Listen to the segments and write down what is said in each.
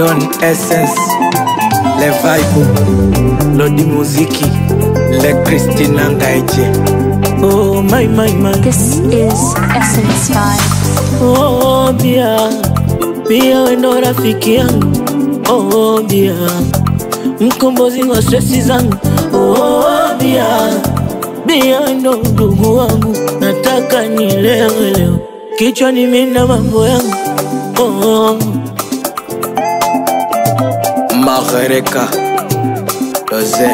Don Essence, Le Vibe, Lodi Muziki, Le Christina Ngaiche. Oh my my my. This is Essence Vibe. Oh, bia bia, wendo rafiki yangu oh, bia mkombozi wa stresi zangu oh, bia bia, ndo ndugu wangu, nataka nilewe leo, kichwani mina mambo yangu oh, Magereka, Doze,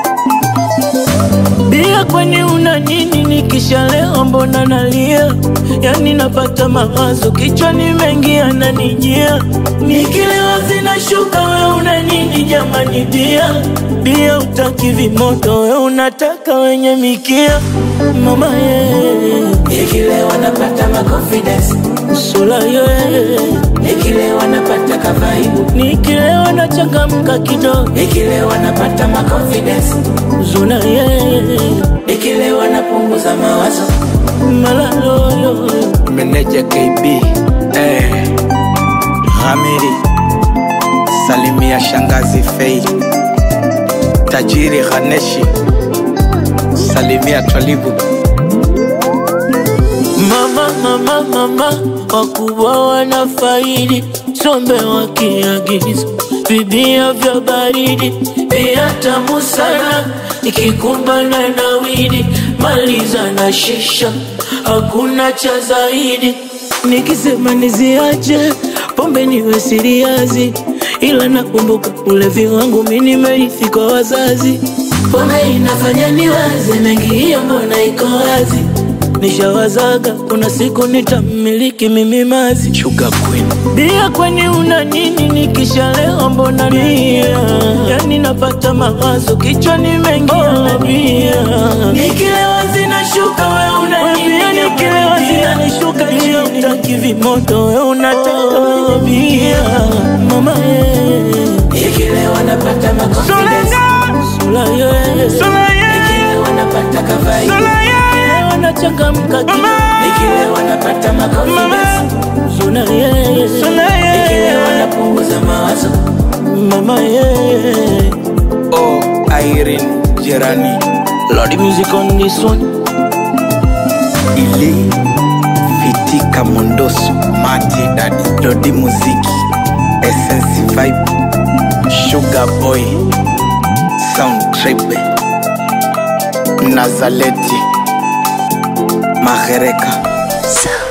bia, kwani una nini? Nikishalewa mbona nalia? Yani napata mawazo kichwani mengi yananijia, nikilewa zinashuka. We una nini jamani? Bia bia, utaki vimoto, we unataka wenye mikia. Mama ye, Nikilewa napata ma confidence, sula ye, nikilewa napata kavaibu, nikilewa nachangamka kidogo, nikilewa napata ma confidence, zuna ye, nikilewa napunguza mawazo. malalo yo, Meneja KB, eh, Hamiri, Salimia Shangazi Fei, Tajiri Haneshi, Salimia Twalibu. Mama, mama, mama, wakubwa wanafaidi, sombe wakiagiza vibia vya baridi, bia tamu sana, ikikumbana na widi, maliza na shisha, hakuna cha zaidi. Nikisema niziache pombe niwe siriazi, ila nakumbuka ulevi wangu mi nimerithi kwa wazazi. Pombe inafanya niwaze mengi, hiyo mbona iko wazi Nishawazaga kuna siku nitamiliki mimi mazi Sugar Queen, bia, kwani una nini? Nikishalewa mbona bia, yani napata mawazo kichwani mengi yanabia, nikilewa zinashuka, we una nini? Nikilewa zinanishuka chini, utaki vimoto, we unataka wenye bia, mama ye, Nikilewa napata ma confidence, sula ye, nikilewa napata kavaibu, Nikilewa nachangamka kidogo, nikilewa napata ma confidence, sula ye, nikilewa napunguza mawazo. mama ye. oh, Irene Jerani, Lord, the music on this one. Ili, Fitika Mondoso, Mati Dadi, Lodi Muziki, Essence Vibe, Sugar Boy, Sound Trip, Nazaleti, Magereka. So